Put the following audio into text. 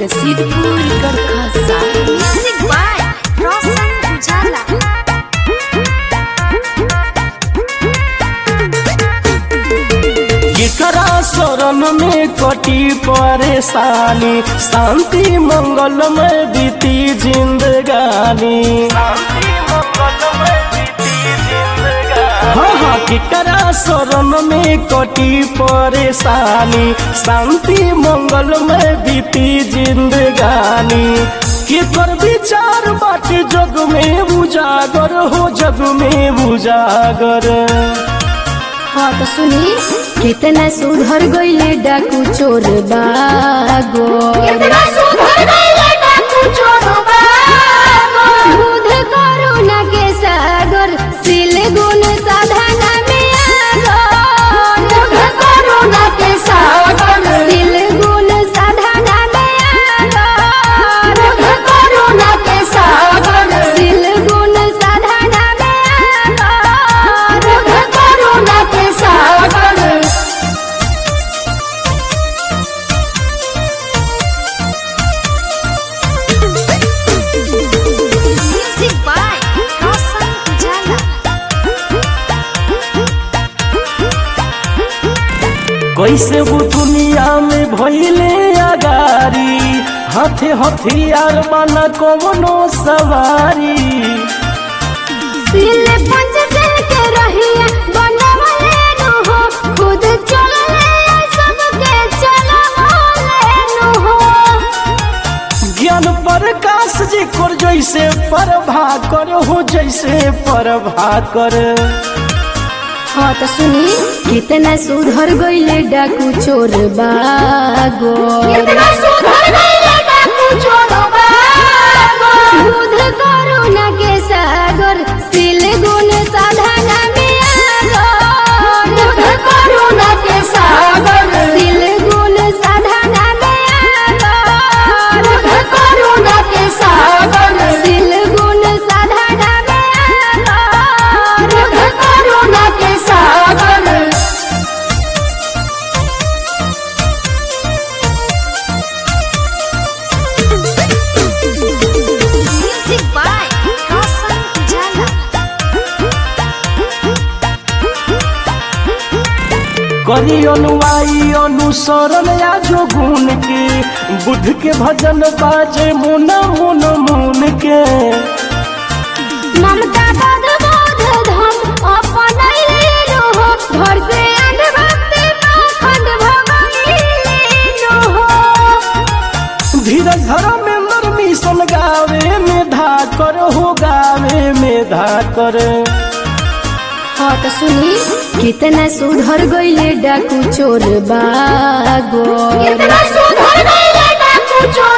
रसीदपुर गरखसा music by Roshan Ujala एकरा शरण में कटी परेशानी शांति मंगल में बीती जिंदगानी हाँ हाँ केकरा शरण में कटी परेशानी शांति मंगल में बीती जिंदगानी केकर विचार बाटे जग में उजागर हो जग में उजागर हाँ तो सुनी कितना सुधर गईले डाकू चोर बागो बुध करुणा के सागर सिल गुण साधना में आगो बुध करुणा के सागर सिल गुण साधना में आगो बुध करुणा के सागर सिल गुण साधना में आगो बुध करुणा के सागर म्यूजिक बाय रोशन उजाला कैसे वो दुनिया में भइले अगारी हाथे हथियार बना कवनो सवारी सिल पंच सिल के रहिया बनवले नु हो खुद चलले सबके चलवले नु हो ज्ञान प्रकाश जी कर जैसे प्रभा कर हो जैसे प्रभा कर हाँ तो सुनी कितना सुधर गईले डाकू चोर बागो कितना सुधर गईले डाकू चोर बागो बुध करुणा के सागर सिल गुण साधना में आगो बुध करुणा के सागर सिल गुण साधना में आगो बुध करुणा के सागर सिल गुण साधना में आगो बुध करुणा के सागर म्यूजिक बाय रोशन उजाला करी अनुवाई अनुसरण या जो गुण के बुद्ध के भजन बाजे मुन मुन मुन के ममता पद बोध धम अपनैलेनु हो घर से अनभक्ति पाखंड भगैलेनु हो धीरज धर्मेंद्र मिशन गावे में धाकर हो गावे में धाकर हाँ तो सुनी कितना सुधर गईले डाकू चोर बागो कितना सुधर गईले डाकू चोर